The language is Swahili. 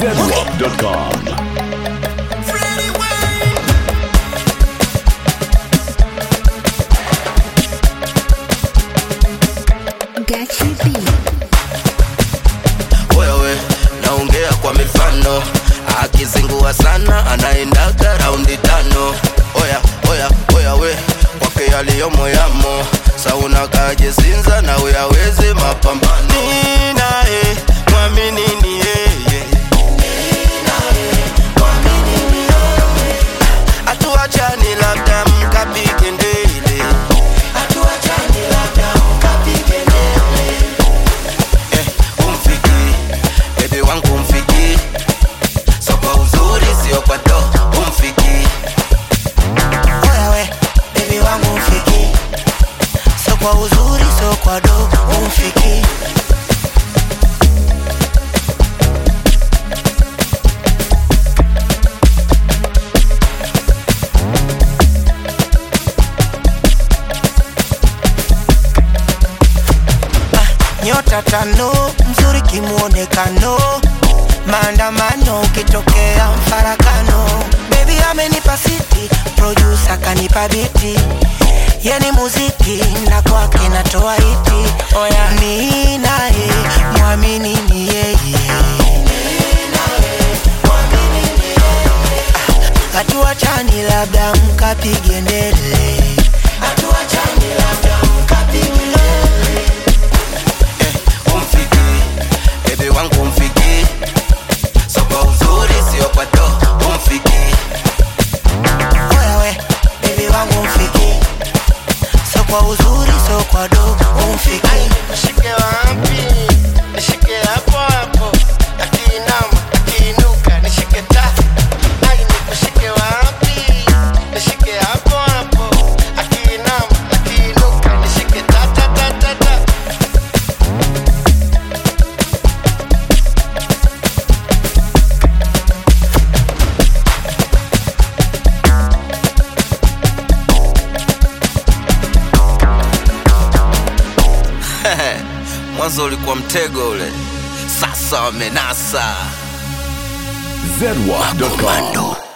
zedwap.com. Gachi B. wewe naongea kwa mifano akizingua sana anaendaga raundi tano oya oya oya we kwake yaliyomo yamo sauna kajesinza na uyawezi mapambano Ni naye mwamini ni yeye atuachani labda mkapige ndele eh, umfiki bebe wangu umfiki so kwa uzuri sio kwa do umfiki Oya we, baby wangu mfiki So kwa uzuri, so kwa do umfiki Ah, Nyota tano, mzuri kimuonekano maandamano ukitokea mfarakano bebi amenipa siti produsa kanipa biti yani muziki na kwake natoa iti oya ni naye mwamini ni yeye Ah, hatuachani labda mkapige ndele hatuachani labda mkapige ndele eh, umfiki bebe wangu umfiki so kwa uzuri sio kwa do umfiki Oya we, baby wangu mfiki So kwa uzuri, so kwa do umfiki nishike wapi nishike hapo hapo akiinama akiinuka nishike ta ai nikushike wapi nishike hapo hapo akiinama akiinuka nishike ta ta ta ta ta mwanzo ulikuwa mtego ule sasa wamenasa zedwap.com.